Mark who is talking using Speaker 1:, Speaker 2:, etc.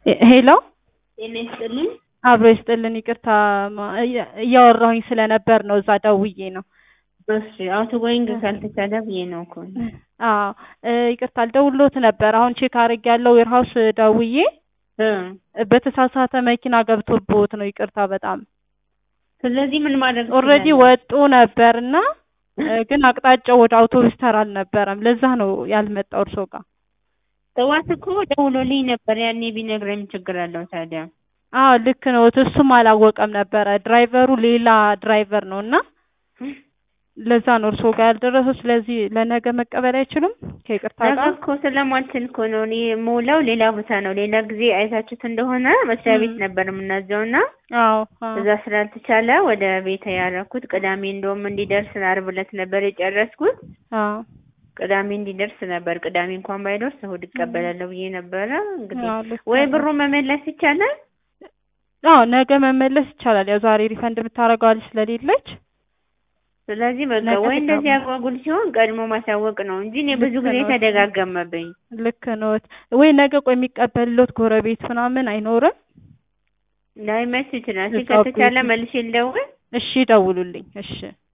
Speaker 1: ሄሎ
Speaker 2: ጤና ይስጥልኝ።
Speaker 1: አብሮ ይስጥልን። ይቅርታ ማ- እያ- እያወራሁኝ ስለነበር ነው እዛ ደውዬ ነው።
Speaker 2: እሺ አውቶ ጎይንግ ካልተቻለ ብዬ ነው እኮ።
Speaker 1: አዎ እ፣ ይቅርታ አልደውሎት ነበር። አሁን ቼክ አድርግ ያለው ዌርሃውስ ደውዬ
Speaker 2: እ
Speaker 1: በተሳሳተ መኪና ገብቶብዎት ነው። ይቅርታ በጣም
Speaker 2: ስለዚህ ምን ማድረግ
Speaker 1: ኦልሬዲ
Speaker 2: ትችላለህ?
Speaker 1: ወጡ ነበርና እ፣ ግን አቅጣጫው ወደ አውቶቡስ ተራ አልነበረም። ለዛ ነው ያልመጣው እርሶ ጋር።
Speaker 2: ጠዋት እኮ ደውሎልኝ ነበር። ያኔ ቢነግረኝ ችግር አለው ታዲያ?
Speaker 1: አዎ ልክ ነው። እሱም አላወቀም ነበረ። ድራይቨሩ ሌላ ድራይቨር ነው እና ለዛ ነው እርሶ ጋር ያልደረሰው። ስለዚህ ለነገ መቀበል አይችሉም ከይቅርታ
Speaker 2: ነገ
Speaker 1: ጋር።
Speaker 2: እኮ ስለማልችል እኮ ነው እኔ የምውለው ሌላ ቦታ ነው። ሌላ ጊዜ አይታችሁት እንደሆነ መስሪያ ቤት
Speaker 1: ም።
Speaker 2: ነበር የምናዘው እና
Speaker 1: አዎ አዎ
Speaker 2: እዛ ስላልተቻለ ወደ ቤት ያደረኩት ቅዳሜ እንደውም እንዲደርስ ዓርብ ዕለት ነበር የጨረስኩት።
Speaker 1: አዎ
Speaker 2: ቅዳሜ እንዲደርስ ነበር። ቅዳሜ እንኳን ባይደርስ እሑድ እቀበላለሁ ብዬ ነበረ። እንግዲህ
Speaker 1: አዎ ልክ
Speaker 2: ወይ
Speaker 1: ነው።
Speaker 2: ብሩ መመለስ ይቻላል።
Speaker 1: አዎ ነገ መመለስ ይቻላል። ያው ዛሬ ሪፈንድ የምታደርገው ልጅ ስለሌለች
Speaker 2: ስለዚህ በቃ
Speaker 1: ነገ
Speaker 2: ወይ እንደዚህ
Speaker 1: ትገባ-
Speaker 2: አጓጉል ሲሆን ቀድሞ ማሳወቅ ነው እንጂ እኔ ብዙ
Speaker 1: ልክ
Speaker 2: ጊዜ
Speaker 1: ነው።
Speaker 2: ተደጋገመብኝ።
Speaker 1: ልክ ነዎት። ወይ ነገ ቆይ የሚቀበልሎት ጎረቤት ምናምን አይኖርም?
Speaker 2: ላይመች ይችላል። እስኪ
Speaker 1: እዛው
Speaker 2: ከተቻለ
Speaker 1: ቤት-
Speaker 2: መልሼ ልደውል።
Speaker 1: እሺ ደውሉልኝ። እሺ